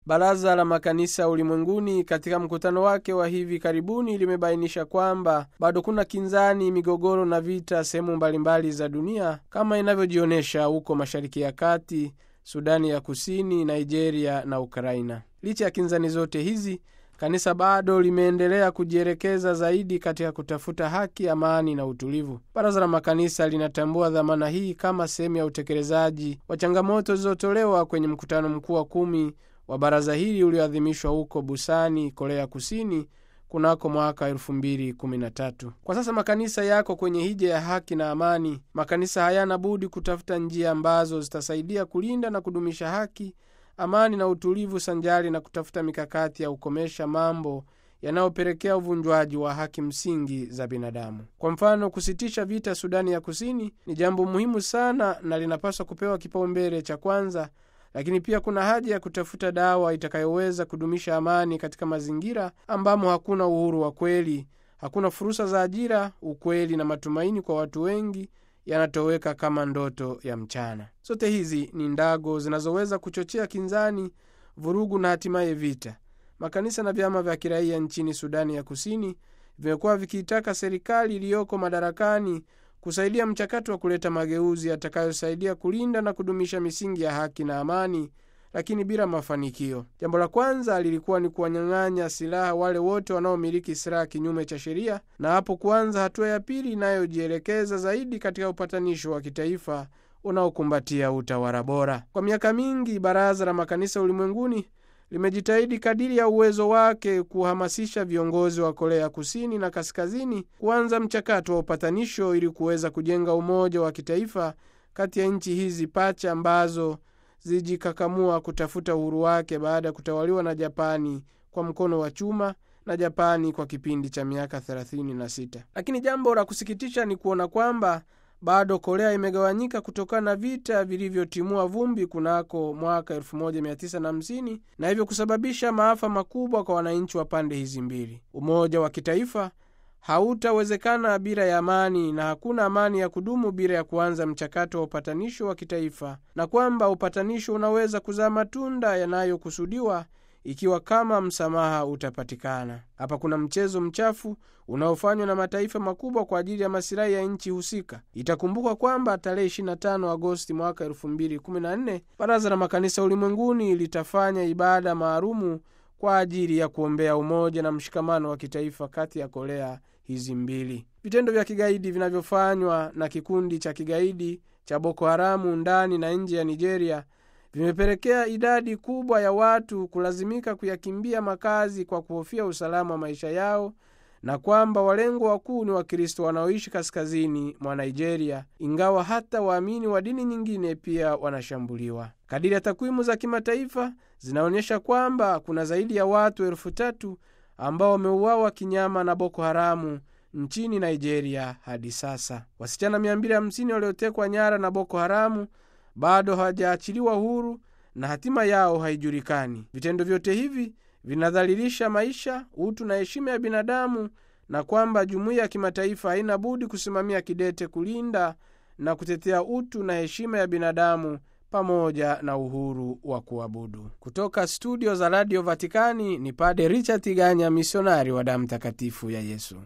Baraza la Makanisa Ulimwenguni katika mkutano wake wa hivi karibuni limebainisha kwamba bado kuna kinzani, migogoro na vita sehemu mbalimbali za dunia kama inavyojionyesha huko Mashariki ya Kati, Sudani ya Kusini, Nigeria na Ukraina. Licha ya kinzani zote hizi, kanisa bado limeendelea kujielekeza zaidi katika kutafuta haki, amani na utulivu. Baraza la Makanisa linatambua dhamana hii kama sehemu ya utekelezaji wa changamoto zilizotolewa kwenye mkutano mkuu wa kumi wa baraza hili ulioadhimishwa huko Busani, Korea Kusini kunako mwaka 2013. Kwa sasa makanisa yako kwenye hija ya haki na amani. Makanisa hayana budi kutafuta njia ambazo zitasaidia kulinda na kudumisha haki, amani na utulivu, sanjari na kutafuta mikakati ya kukomesha mambo yanayopelekea uvunjwaji wa haki msingi za binadamu. Kwa mfano, kusitisha vita Sudani ya Kusini ni jambo muhimu sana na linapaswa kupewa kipaumbele cha kwanza lakini pia kuna haja ya kutafuta dawa itakayoweza kudumisha amani katika mazingira ambamo hakuna uhuru wa kweli, hakuna fursa za ajira, ukweli na matumaini kwa watu wengi yanatoweka kama ndoto ya mchana. Zote hizi ni ndago zinazoweza kuchochea kinzani, vurugu na hatimaye vita. Makanisa na vyama vya kiraia nchini Sudani ya Kusini vimekuwa vikiitaka serikali iliyoko madarakani kusaidia mchakato wa kuleta mageuzi yatakayosaidia kulinda na kudumisha misingi ya haki na amani, lakini bila mafanikio. Jambo la kwanza lilikuwa ni kuwanyang'anya silaha wale wote wanaomiliki silaha kinyume cha sheria, na hapo kuanza hatua ya pili inayojielekeza zaidi katika upatanisho wa kitaifa unaokumbatia utawala bora. Kwa miaka mingi, Baraza la Makanisa Ulimwenguni limejitahidi kadiri ya uwezo wake kuhamasisha viongozi wa Korea Kusini na Kaskazini kuanza mchakato wa upatanisho ili kuweza kujenga umoja wa kitaifa kati ya nchi hizi pacha ambazo zijikakamua kutafuta uhuru wake baada ya kutawaliwa na Japani kwa mkono wa chuma na Japani kwa kipindi cha miaka 36. Lakini jambo la kusikitisha ni kuona kwamba bado Korea imegawanyika kutokana na vita vilivyotimua vumbi kunako mwaka 1950 na hivyo kusababisha maafa makubwa kwa wananchi wa pande hizi mbili. Umoja wa kitaifa hautawezekana bila ya amani, na hakuna amani ya kudumu bila ya kuanza mchakato wa upatanisho wa kitaifa, na kwamba upatanisho unaweza kuzaa matunda yanayokusudiwa ikiwa kama msamaha utapatikana. Hapa kuna mchezo mchafu unaofanywa na mataifa makubwa kwa ajili ya masilahi ya nchi husika. Itakumbukwa kwamba tarehe 25 Agosti mwaka 2014 Baraza la Makanisa Ulimwenguni litafanya ibada maalumu kwa ajili ya kuombea umoja na mshikamano wa kitaifa kati ya Korea hizi mbili. Vitendo vya kigaidi vinavyofanywa na kikundi cha kigaidi cha Boko Haramu ndani na nje ya Nigeria vimepelekea idadi kubwa ya watu kulazimika kuyakimbia makazi kwa kuhofia usalama wa maisha yao, na kwamba walengwa wakuu ni Wakristo wanaoishi kaskazini mwa Nigeria, ingawa hata waamini wa dini nyingine pia wanashambuliwa. Kadiri ya takwimu za kimataifa zinaonyesha kwamba kuna zaidi ya watu elfu tatu ambao wameuawa kinyama na Boko Haramu nchini Nigeria hadi sasa. Wasichana 250 waliotekwa nyara na Boko Haramu bado hawajaachiliwa huru na hatima yao haijulikani. Vitendo vyote hivi vinadhalilisha maisha, utu na heshima ya binadamu, na kwamba jumuiya ya kimataifa haina budi kusimamia kidete kulinda na kutetea utu na heshima ya binadamu pamoja na uhuru wa kuabudu. Kutoka studio za Radio Vatikani ni Pade Richard Tiganya, misionari wa damu takatifu ya Yesu.